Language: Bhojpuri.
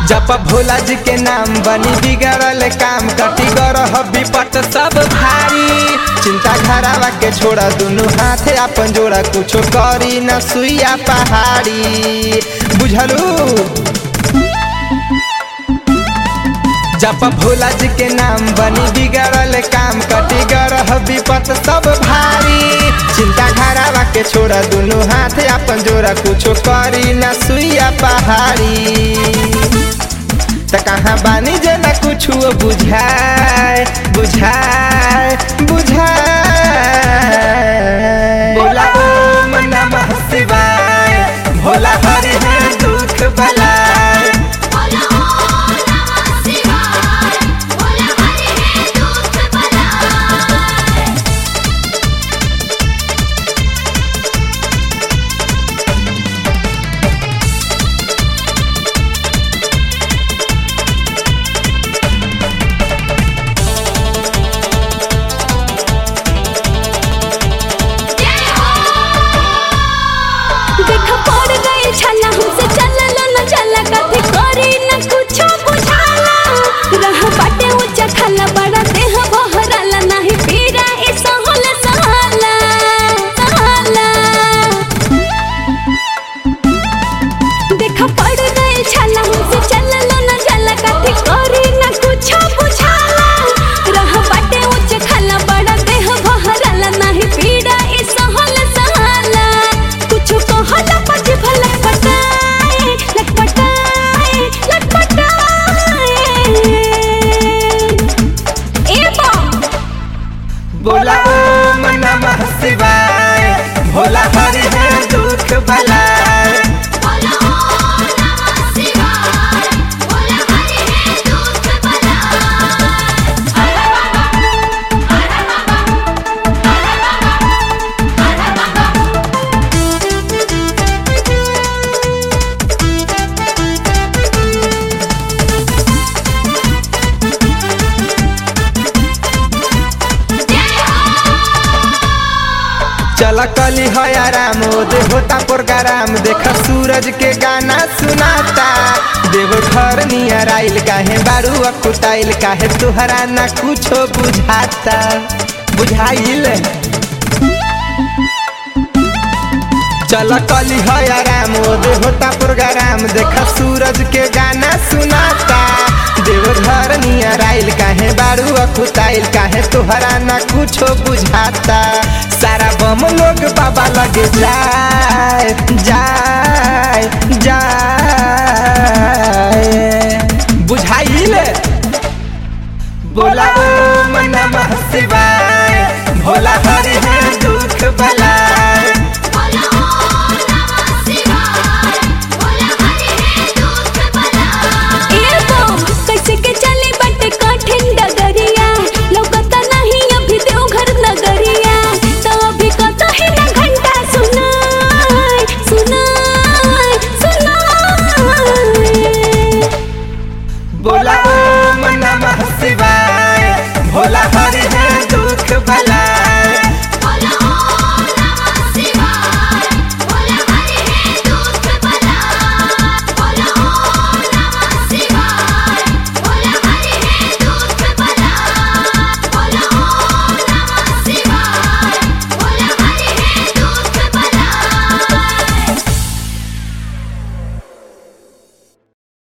जप भोला जी के नाम बनी बिगड़ल काम कटी गरह विपत सब भारी चिंता घरावा के छोड़ा दुनु हाथ अपन जोड़ा कुछो करी न सुइया पहाड़ी बुझलू जप भोला जी के नाम बनी बिगड़ल काम कटी गरह विपत सब भारी चिंता घरावा के छोड़ा दुनु हाथ अपन जोड़ा कुछो करी न सुइया पहाड़ी त कहाँ बानी जे न कुछ बुझाए बुझाए बुझाए बोला ओम नमः शिवाय भोला हरि है दुख बलाय बोला ओम नमः शिवाय बोला हरि है दुख बलाय देख पड़ गई छला हमसे चलल न चला कथी करी न कुछो बुझाला रह बाटे ऊंचा खाला बड़ा देह बहराला नहीं पीरा ए सहल सहाला सहाला देख पड़ गई छला हमसे चलल न चला कथी करी न कुछो बुझाला रह बाटे ऊंचा खाला बड़ा देह बहराला नहीं पीरा ए सहल सहाला कुछो कहला पछ भलक पटाए लट पटाए लट पटाए ए बा बोला ओम नमः शिवाय भोला हरि है दुख बलाय बोला ओम नमः शिवाय बोला हरि है दुख बलाय हर बाबा हर बाबा हर बाबा चल कली है आराम दे होता प्रोग्राम देख सूरज के गाना सुनाता देव घर नियर आइल काहे बारू अकुताइल काहे तुहरा ना कुछो बुझाता बुझाइल चल कली है आराम दे होता प्रोग्राम देख सूरज के गाना सुनाता देव घर नियर आइल काहे बारू अकुताइल काहे तुहरा ना कुछो बुझाता सारा बम लोग बाबा लगे जाए जाए जाए बुझाइल बोला ओम नमः शिवाय भोला हरि है